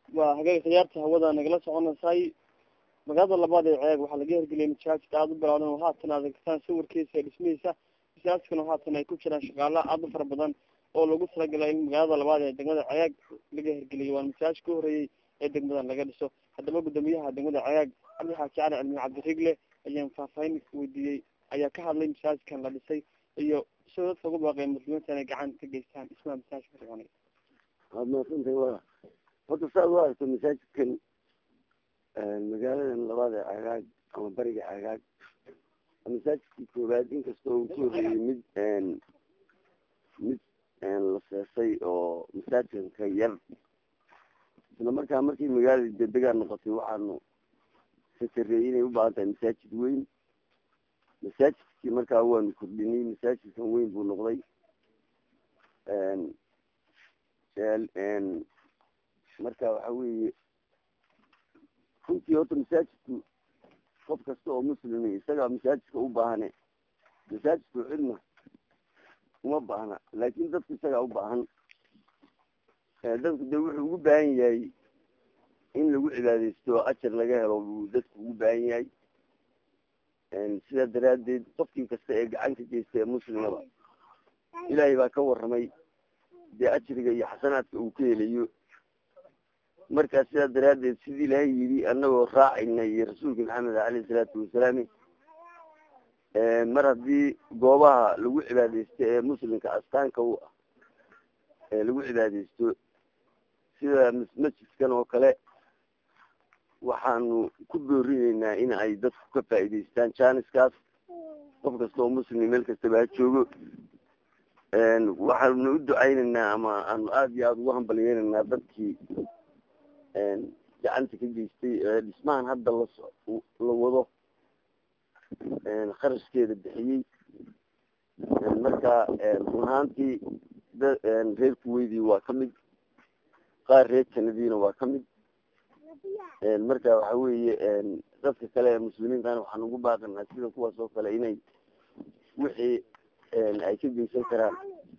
waa hagaag khiyaarta hawada nagala soconaysay magaalada labaad ee ceeg waxaa laga hirgeliyay masaajidka aada u bilaadan oo haatan aad egtaan sawirkiisa ee dhismihiisa masaajidkana haatan ay ku jiraan shaqaala aada u fara badan oo lagu talagalay in magaalada labaad ee degmada ceeg laga hirgeliyay waana masaajid ka horeeyey ee degmadan laga dhiso haddaba guddoomiyaha degmada ceeg cabdi xaaji cali cilmi cabdirigle ayaan faahfaahin weydiiyey ayaa ka hadlay masaajidkan la dhisay iyo sidoo dadka ugu baaqay muslimiinta inay gacan ka geystaan dhismaha masaajidka fircoonay waad maadsantahay wa horta saad u aragto masaajidkan magaaladan labaad ee cagaag ama bariga cagaag masaajidkii koowaad inkastoo uu ku horeeyey mid mid la seesay oo masaajidka yar isla markaa markii magaalada dedegaa noqotay waxaanu sakareeyey inay u baahan tahay masaajid weyn masaajidkii markaa waanu kordhinay masaajidkan weyn buu noqday marka waxa weeye runtii horta masaajidku qof kasta oo muslimi isagaa masaajidka u baahane masaajidku cidna uma baahna laakin dadku isagaa u baahan dadku de wuxuu ugu baahan yahay in lagu cibaadeysto ajar laga helo buu dadku ugu baahan yahay sidaa daraadeed qofkii kasta ee gacan ka geysta ee muslimaba ilaahay baa ka waramay dee ajriga iyo xasanaadka uu ka helayo markaa sidaa daraadeed sidii ilaahay yidhi anagoo raacayna iyo rasuulka maxamed aleyhi salaatu wasalaam mar haddii goobaha lagu cibaadeysto ee muslimka astaanka u ah ee lagu cibaadeysto sida masjidkan oo kale waxaanu ku boorineynaa in ay dadku ka faa'iideystaan janiskaas qof kasta oo muslim meel kastaba ha joogo waxaanu u ducayneynaa ama aanu aada iyo aada ugu hambalyeneynaa dadkii gacanta ka geystay ee dhismahan hadda laso la wado kharashkeeda bixiyey marka run ahaantii da reer kuweydii waa kamid qaar reer kanadiina waa kamid marka waxa weeye dadka kale ee muslimiintana waxaan ugu baaqanaa sida kuwaas oo kale inay wixii ay ka geysan karaan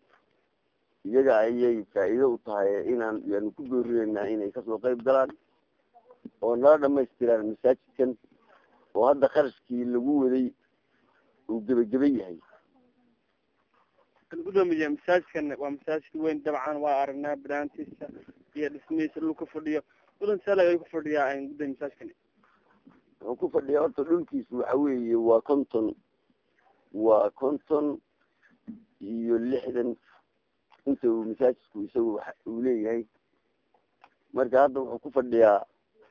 iyaga ayay faa'iido u tahay inaan yaanu ku boorineynaa inay kasoo qayb galaan oo nala dhamaystiraan masaajidkan oo hadda kharashkii lagu waday uu gebageben yahay gudoomiye masaajidkan waa masaajid weyn dabcan waa aragnaa banaantiisa iyo dhismihiisa dhulka fadhiyo mudan saalag ayuu ku fadhiyaa gudoomiye masaajidkani wuxuu ku fadhiyaa horta dhulkiisu waxa weeye waa konton waa konton iyo lixdan inta uu masaajidku isagu uu leeyahay marka hadda wuxuu ku fadhiyaa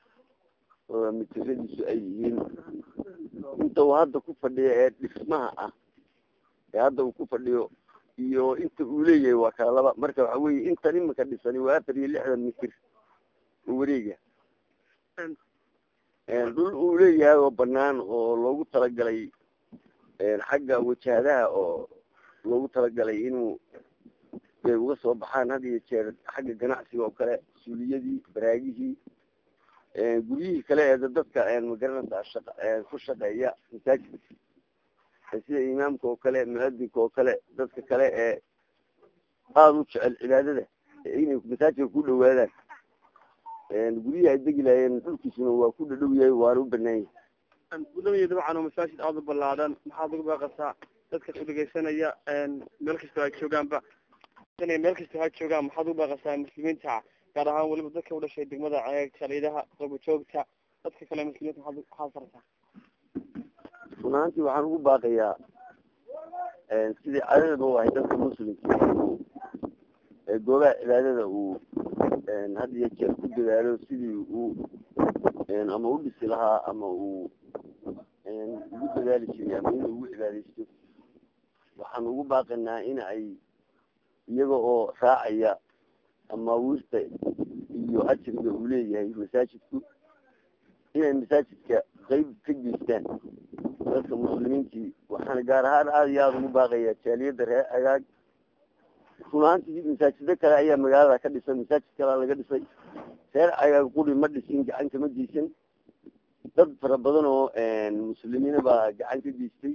mitiradiisu ay yihiin inta uu hadda ku fadhiyo ee dhismaha ah ee hadda uu ku fadhiyo iyo inta uu leeyahay waa kala laba marka waxa weye intan imika dhisani waa afar iyo lixdan mitir oo wareega dhul uu leeyahay oo banaan oo loogu talagalay xagga wajahadaha oo loogu talagalay inuu ay uga soo baxaan had iyo jeer xagga ganacsiga oo kale suuliyadii baraagihii guryihii kale ee dadka magaranaysa shaqa ku shaqeeya masaajidka sida imaamka oo kale muadinka oo kale dadka kale ee aada u jecel cibaadada inay masaajidka ku dhawaadaan guryihii ay degi lahaayeen dhulkiisuna waa ku dhadhow yahay waana u banaan yahay gudoomiye dabcan oo masaajid aada u ballaadan maxaad uga baaqasaa dadka ku dhegeysanaya meel kastoo ha joogaanba meel kastoo ha joogaan maxaad uga baaqasaa muslimiinta gaar ahaan weliba dadka u dhashay degmada ceeg saliidaha qobojoogta dadka kale muslimiinta maxaad maxaad fartaa run ahaantii waxaan ugu baaqayaa sidii cadadaba u ahay dadka muslimka goobaha cibaadada uu had iyo jeer ku dadaalo sidii uu ama u dhisi lahaa ama uu ugu dadaali jiray ama inuu ugu cibaadeysto waxaan ugu baaqaynaa in ay iyaga oo raacaya amaawiirta iyo ajriga uu leeyahay masaajidku inay masaajidka qeyb ka geystaan dadka muslimiintii waxaana gaar ahaan aada iyo aada ugu baaqaya jaaliyadda reer agaag run ahaantii masaajido kale ayaa magaalada ka dhisay masaajid kalea laga dhisay reer agaag quri ma dhisin gacan kama geysan dad fara badan oo muslimiina baa gacan ka geystay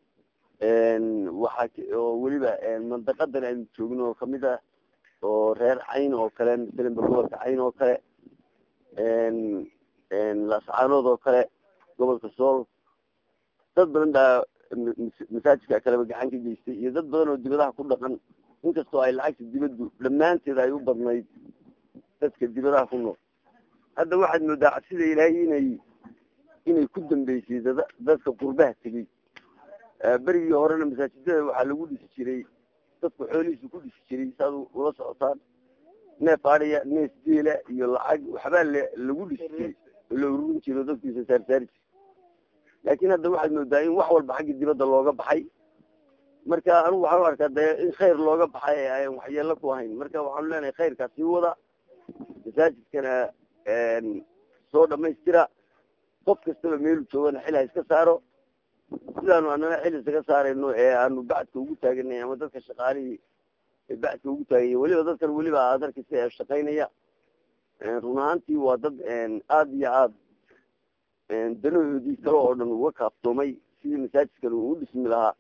waxaa oo weliba mandaqadan aynu joogno oo kamid ah oo reer cayn oo kale masalan gobolka cayn oo kale laascaanood oo kale gobolka sool dad badan baa masaajidka kaleba gacan ka geystay iyo dad badan oo dibadaha ku dhaqan inkastoo ay lacagta dibaddu dhammaanteed ay u badnayd dadka dibadaha ku nool hadda waxaad moodaa sida ilaahay inay inay ku dambeysay dad dadka qurbaha tegey berigii horena masaajidada waxaa lagu dhisi jiray dadku xoolihiisa ku dhisi jiray saad ula socotaan neef adhiya neef deela iyo lacag waxbaa l lagu dhisi jiray oo la ururin jiro dadkiisa saarsaari jir laakin hadda waxaad moodaa in wax walba xagga dibadda looga baxay marka anigu waxaan u arkaa de in khayr looga baxay ee ayan waxyeelo ku ahayn marka waxaanu leenahay khayrkaa sii wada masaajidkana soo dhamaystira qof kastaba meelu joogana xil ha iska saaro sidaanu anana xil isaga saarayno ee aanu bacdka ugu taaganay ama dadka shaqaalihii bacdka ugu taaganya weliba dadkan weliba aad arkaysa ee shaqaynaya run ahaantii waa dad aada iyo aada danahoodii kale oo dhan uga kaaftoomay sidii masaajidkan uu dhismi lahaa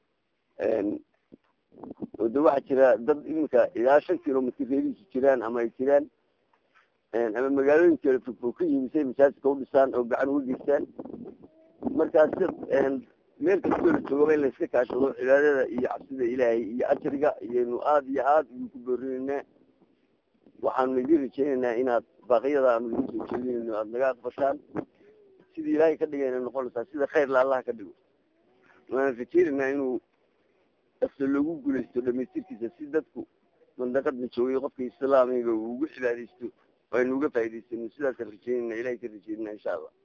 oo de waxaa jira dad iminka ilaa shan kilomitr reerihiisu jiraan ama ay jiraan ama magaalooyinka fogfog ka yimi say masaajidka udhisaan oo gacan uga geystaan markaa sida meel kastoo la joogaba in la iska kaashado cibaadada iyo cabsida ilaahay iyo ajriga iyaynu aada iyo aada idinku boorinaynaa waxaanu idin rajeynaynaa inaad baaqyada aanu idin soo jeedinayno aada naga aqbashaan sidii ilaahay ka dhigayna noqonaysaa sida khayrla allah ka dhigo waana rajeynaynaa inuu afta loogu guulaysto dhamaystirkiisa si dadku mandaqadna joogay qofka islaamiga uu ugu cibaadaysto aynu uga faa'idaysano sidaasaan rajeynayna ilahay ka rajeynana insha allah